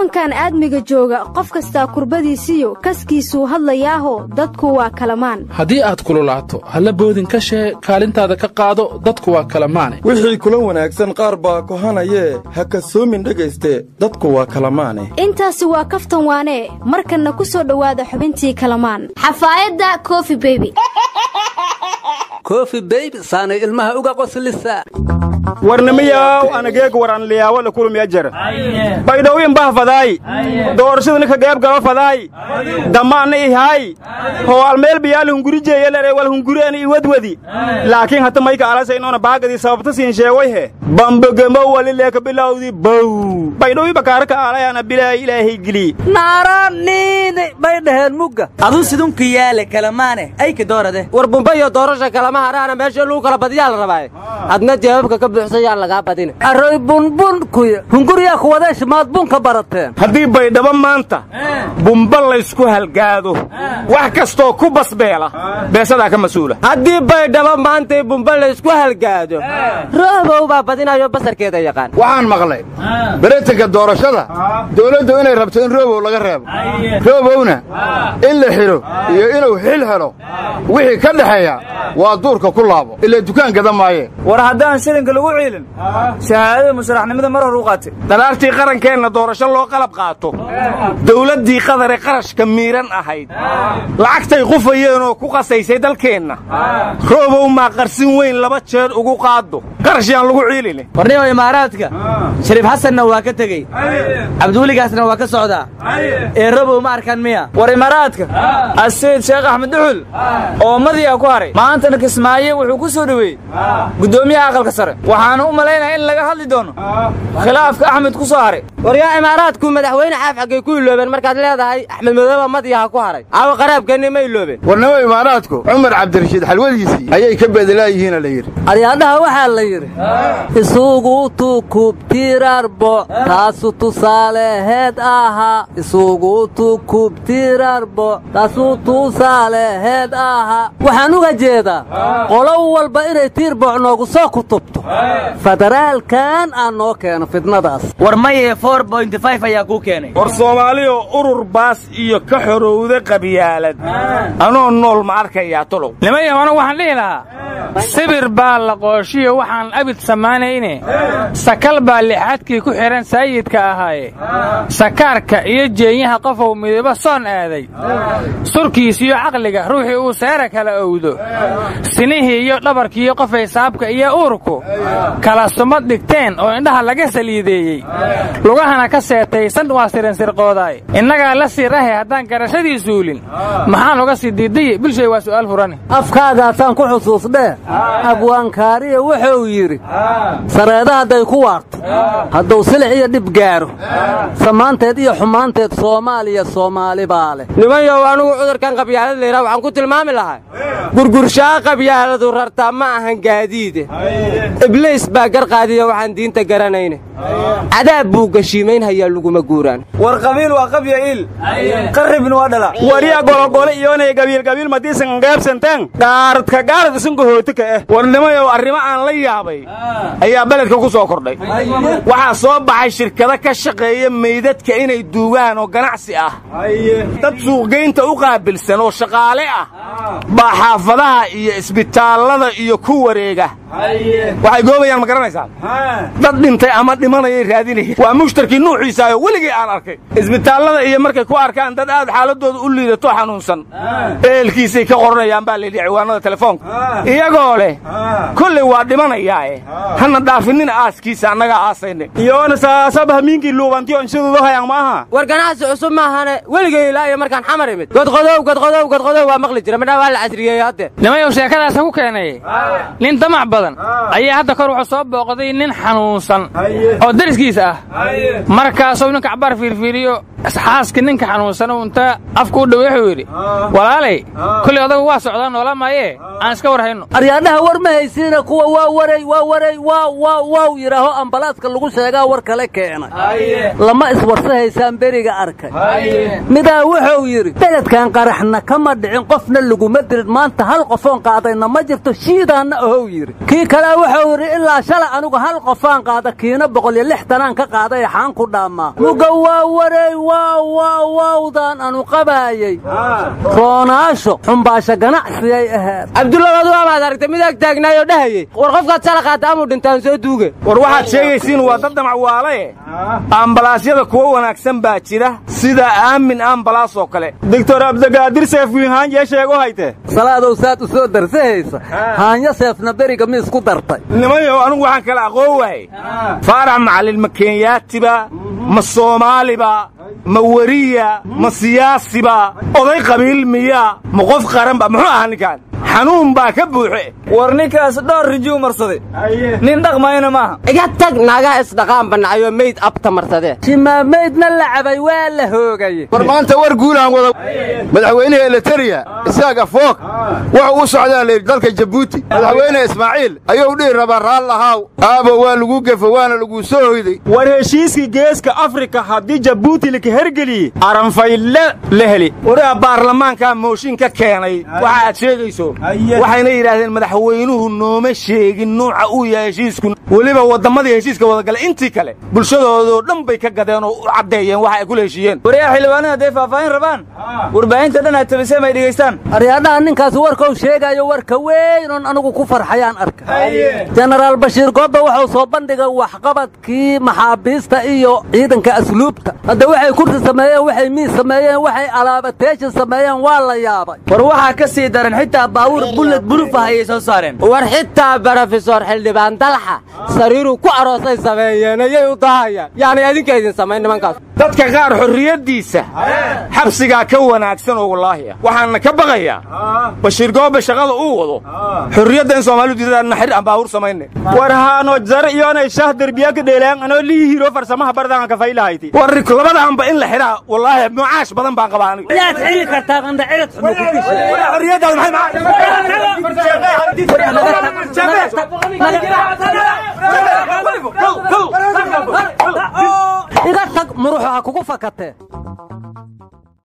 koonkan aadmiga jooga qof kastaa kurbadiisiyo kaskiisuu hadlayaaho dadku waa kalamaan haddii aad kululaato halla boodin ka shee kaalintaada ka qaado dadku waa kalamaane wixii kula wanaagsan qaar baa kohanayee ha kasoomin dhegayste dadku waa kalamaane intaasi waa kaftan waanee markanna ku soo dhowaada xubintii kalamaan xafaayadda kofi beby kofi beybi saanay ilmaha uga qoslisa warnimiyaw anageeg waran liyaawo la kulmiya jar baydhowin bah fadaay doorashadani ka geeb gaba fadaay damaanna ihaay hoo almeel biyaal hungurijeeyelere wal hunguriani iwadwadi laakiin hata mayka alasa inoona baagadii sababta siin sheegoyhe bambogemo walileeka bilawdi bow baydhowi bakaaraka aalayaana bilaahi ilaahay geli naaraniini bay dhaheen mugga aduu sidunka yaale kalamaane ayka doorade war bumbayo doorasha kalama haraana meesha lagu kala badiyaa la rabaaye adna jawaabka ka buuxsayaan lagaa badina arroy bunbun kuya hunguriyaa kuwadeesh maad bunka barateen haddii baydhabo maanta bumba laysku halgaado wax kastoo ku basbeela beesadaa ka mas-uula haddii baydhabo maantay bumba laysku halgaado roobow baa badinayo basarkeeda yaqaan waxaan maqlay beretanka doorashada dawladdu inay rabto in roobow laga reebo roobowna in la xidho iyo inuu xil helo wixii ka dhexeeya waa duurka ku laabo ilaa dukaan gada maayeen war haddaan shilinka lagu ciilin shahaadada musharaxnimada mar hor u qaatay dalaartii qarankeenna doorasho loo qalab qaato dawladdii qadare qarashka miiran ahayd lacagtay qufayeenoo ku qasaysay dalkeenna roobow maa qarsin weyn laba jeer ugu qaado qarash yaan lagu ciilin warnimo imaaraadka shariif xasanna waa ka tegey cabdiweligaasna waa ka socdaa ee robow ma arkaan miya war imaaraadka asiid sheekh axmed duxul oo madiyaa ku haray maantana kismaaye wuxuu ku soo dhoweeyey guddoomiyaha aqalka sare waxaana u malaynaya in laga hadli doono khilaafka axmed ku soo haray war yaa imaaraadku madaxweyne xaaf xaggay ku iloobeen markaad leedahay axmed madooba madiyaha ku haray caawa qaraabkeenni ma iloobeen warnimo imaaraadku cumar cabdirashiid xalwadiisii ayay ka bedelaayihiina la yidhi aryaadhaha waxaa la yidhi isugu tukubtirarbo taasu tusaaleheed ahaa isugu tukubtirarbo taasu tusaaleheed ahaa waxaan uga jeedaa qolo walba inay tiirboc noogu soo kutubto federaalkan aan noo keeno fidnadaas war maye ayaa kuu keenay war soomaaliyo urur baas iyo ka xorowda qabyaalad anoo nool ma arkayaa tolow nimayahona waxaan dhihi lahaa sibir baa la qooshiyo waxaan abid samaanayne sakal baa lixaadkii ku xidhan saayidka ahaaye sakaarka iyo jeenyaha qofow midabo soon aaday surkiisiyo caqliga ruuxii uu seera kala owdo sinihii iyo dhabarkiiyo qofay saabka iyo uurku kala sumad dhigteen oo indhaha laga saliideeyey lugahana ka seetaysan waa sirinsirqoodaay innagaa la sii rahe haddaan garashadii suulin maxaan uga sii diidaye bilshay waa su'aal furani afkaagaasaan ku xusuusdhee abwaankaariya wuxuu yidhi sareeda hadday ku waarto hadduu silix iyo dhib gaaro samaanteed iyo xumaanteed soomaaliya soomaali baa leh nimanyow anugu cudurkan qabyaalad layidhaha waxaan ku tilmaami lahaa gurgurshaa qabyaaladu rartaa ma ahan gaadiide ibliis baa garqaadiya waxaan diinta garanayne cadaab buu geshiimaynhayaa laguma guuraan war qabiil waa qabya il qarribna waa dhala wariya gologole iyoonaya gabiilgabiil madiisan gaabsantaan gaaradka gaarad isanka hootika ah warnimayow arrimo aan la yaabay ayaa beledka ku soo kordhay waxaa soo baxay shirkado ka shaqeeya meydadka inay duugaan oo ganacsi ah dad suuqgaynta u qaabilsan oo shaqaale ah baa xaafadaha iyo isbitaallada iyo ku wareega waxay goobayaan ma garanaysaan dad dhintay ama dhimanayay raadinaya waa mushtarkii nuuciisaayo weligii aan arkay isbitaallada iyo markay ku arkaan dad aad xaaladooda u liidato xanuunsan ehelkiisay ka qoranayaan baa layidhi ciwaanada telefoonka iyagoo leh kolley waa dhimanayaae hana dhaafinina aaskiisa annagaa aasayne iyoona saasaba hamiinkii luubantiyo inshaduudu hayaan maaha war ganacsi cusub maahane weligay ilaa iyo markaan xamar imid godqodow godqodow godqodow waa maqli jira midhaa waa la casriyeeyey hadde nimayow sheekadaasa ku keenay nin damac badan ayaa hadda kor wuxuu soo booqday nin xanuunsan oo dariskiisa ah markaasuu ninka cabaar fiirfiiriyo xaaskii ninka xanuunsan inta afku u dhow wuxuu yidhi walaalay kolley odagu waa socdaa noola maayee aan iska war hayno aryaadhaha war ma haysiina kuwa waa waray waa waray waa waa waaw yidhaaho ambalaaska lagu sheegaa war kale keenay lama iswarsahaysaan beriga arkay midaa wuxuu yidhi beledkan qaraxna kama dhicin qofna laguma dirin maanta hal qofoon qaadayna ma jirto shiidaanna ohow yidhi kii kale wuxuu yidhi ilaa shalay anigu hal qofaan qaada kiina boqol iyo lixtanaan ka qaaday ee xaan ku dhaammaa muga waa wareey waa waa waawdaan anu qabaayey roonaasho xumbaasho ganacsiyay ahayd cabdullabadu waabaad aragtay mid ag taagnaayoo dhahayey war qofkaad shala qaata amuu dhintaan soo duuge war waxaad sheegaysiin waa dad damac waalaye ambalaasyada kuwo wanaagsan baa jira sida aamin ambalaas oo kale doctor abdagaadir seefwiinhaan yee sheego hayte salaadow saad u soo darsahaysa haanyo seefna beriga mi isku dartay nimayow anugu waxaan kala aqoon waayey faarax macallin ma kenyaatiba ma soomaaliba ma weriya ma siyaasiba oday qabiil miya ma qof qaranba muxuu ahaa ninkaan xanuun baa ka buuxe war ninkaas dhowr rijuu marsaday nin dhaqmayna maaha iga tag naagaha isdhaqaan bannacayoo meyd abta marsadee jimaamaydna la cabay waa la hoogay war maanta war guulaan wada madaxweynaha eliteria isaaq afoog wuxuu u socdaa layidhi dalka jabuuti madaxweyne ismaaciil ayuu dhihi rabaa raallahaaw aabo waa lagu gefo waana laguu soo hoyday war heshiiskii geeska afrika haddii jabuuti laka hergeliyey aranfayle la heli wariha baarlamaankaa mooshin ka keenay waxa aad sheegayso waxayna yidhaahdeen madaxweynuhu nooma sheegin nuuca uu yahay heshiisku weliba wadammadii heshiiska wadagala intii kale bulshadoodoo dhan bay ka gadeen oo u caddeeyeen waxa ay kula heshiiyeen wariyaa xildhibaanada hadday faahfaahin rabaan warbaahinta dhan aad tabiseen ay dhegaystaan aryaadhaha ninkaas warkau sheegaayo warka weyn oon anigu ku farxayaan arka jenaraal bashiir goobe wuxuu soo bandhigay waxqabadkii maxaabiista iyo ciidanka asluubta hadda waxay kursi sameeyeen waxay miis sameeyeen waxay alaabateeshin sameeyeen waa la yaabay war waxaa ka sii daran xitaa baabuur bulled burufa ayay soo saareen war xitaa brofesor xildhibaan dalxa sariiruu ku aroosay sameeyeen ayay u dahayaan yaani adinka idin samayn nimankaas dadka qaar xorriyaddiisa xabsigaa ka wanaagsan oo wallaahi ah waxaana ka baqayaa bashiir goobe shaqada uu wado xorriyadda in soomaalidu diidaan naxir aan baabuur samayne war haano jar iyoonay shah derbiya ka dheelaan anoo lii hiro farsamaha bardaanka ka faylahayti war labadaanba in la xidhaa wallaahi mucaash badan baan qabaa anigu yaad xili kartaa qandhacirad xorriyaddaada iga tag muruxu ha kugu fakatee